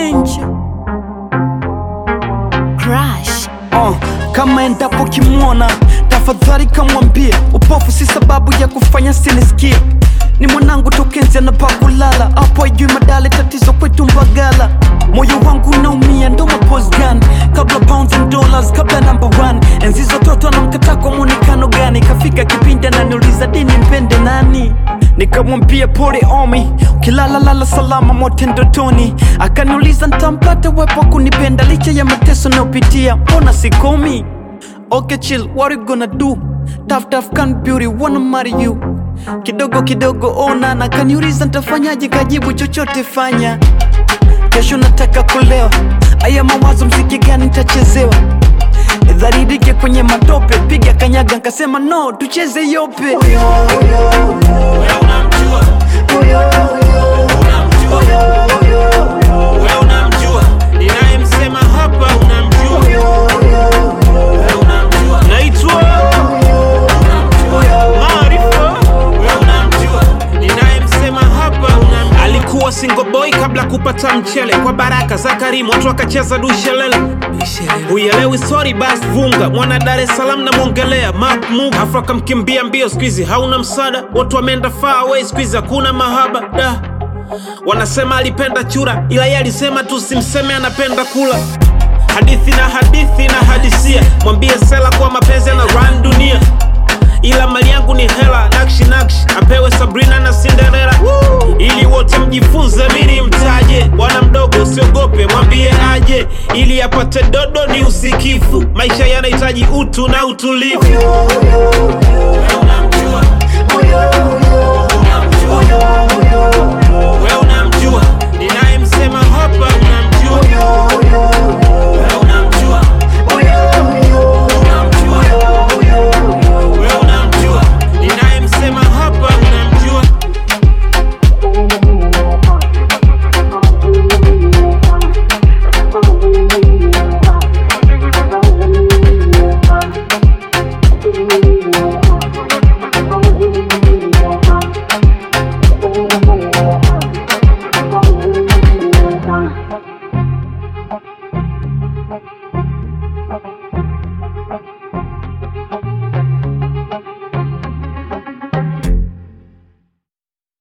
danger Crush. uh, kama endapo kimwona tafadhali kamwambie upofu si sababu ya kufanya sinisikie ni mwanangu tokenzi anapakulala hapo ajui madale tatizo kwetu mbagala moyo wangu unaumia ndo maposgan kabla pounds and dollars kabla number one enzi zototo anamkataa kwa mwonekano gani kafika kipindi ananiuliza dini mpende nani nikamwambia pole omi ukilala lala salama mote ndotoni akaniuliza ntampata wepo kunipenda licha ya mateso nayopitia mbona sikomi Okay chill, what you gonna do? Tough tough can beauty, wanna marry you Kidogo kidogo ona na kaniuliza ntafanyaje kajibu chochote fanya Kesho nataka kulewa Aya mawazo mziki gani ntachezewa dharirike kwenye matope piga kanyaga nkasema no tucheze yope Wewe unamjua unamjua wewe unamjua ninayemsema hapa unamjua wewe unamjua naitwa Maarifa wewe unamjua ninayemsema hapa unamjua alikuwa single boy kabla kupata mchele kwa baraka za Karimu watu akacheza dushelele Uyelewi sorry bas vunga mwana Dar es Salaam namwongelea Mark Move afu akamkimbia mbio squeezy hauna msada watu wameenda far away squeezy hakuna mahaba da wanasema alipenda chura ila yeye alisema tu simseme anapenda kula hadithi na hadithi na hadisia mwambie sela kuwa mapenzi na run dunia ila mali yangu ni hela nakshi nakshi apewe Sabrina na Cinderella ili wote mjifunze mini mtaje bwana mdogo usiogope mwambie aje ili apate dodo ni usikifu maisha yanahitaji utu na utulivu Wewe unamjua